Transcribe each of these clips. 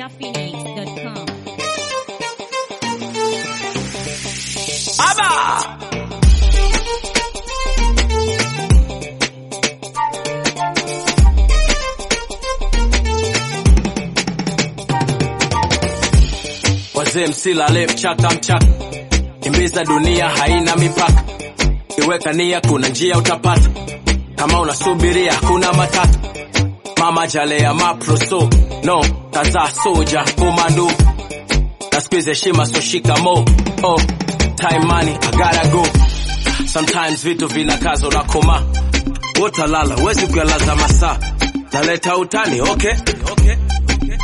ninjaphoenix.com. Aba! Wazee msilale mchaka mchaka, kimbiza dunia haina mipaka, iweka nia, kuna njia utapata, kama unasubiria kuna matata. Mama jalea maproso no tazaa soja komando na squeeze heshima so shikamo oh time money I gotta go sometimes vitu vinakazo na koma wotalala wezi kuyalaza masaa naleta utani okay okay okay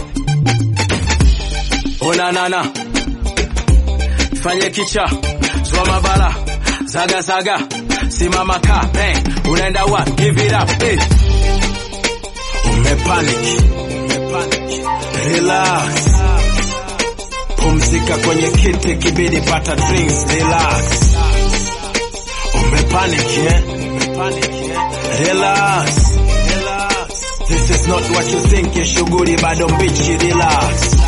onanana fanye kicha zwa mabara zaga zaga simama ka bang unaenda wa give it up hey. umepanic umepanic relax pumzika kwenye kiti kibidi pata drinks relax umepanic eh? umepanic eh? relax relax this is not what you think ya shughuli bado mbichi relax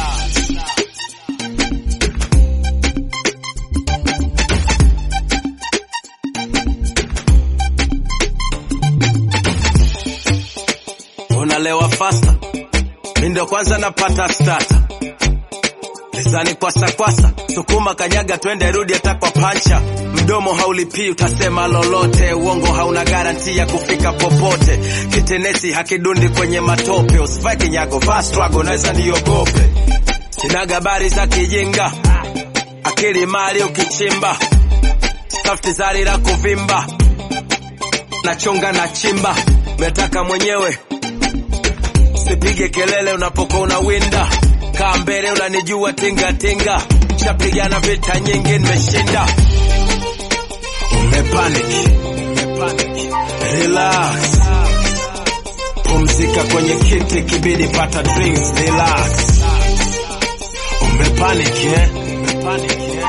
unalewa fasta mi ndio kwanza napata stata Lizani kwasa kwasa, sukuma kanyaga, twende rudi hata kwa pancha. Mdomo haulipii, utasema lolote. Uongo hauna garanti ya kufika popote. Kitenesi hakidundi kwenye matope. Usivae kinyago, vaa struggle, naweza niogope. Sina habari za kijinga, akili mali ukichimba, tafti zari la kuvimba, nachonga na chimba, metaka mwenyewe Usipige kelele unapokuwa unawinda, kaa mbele, unanijua tinga tinga, shapigana vita nyingi, nimeshinda. Umepanic, umepanic, relax, pumzika kwenye kiti, kibidi pata drinks, relax. Umepanic, eh? Umepanic, eh?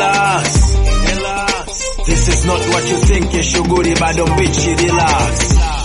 Relax, relax. This is not what you think, ya shughuli bado mbichi, relax.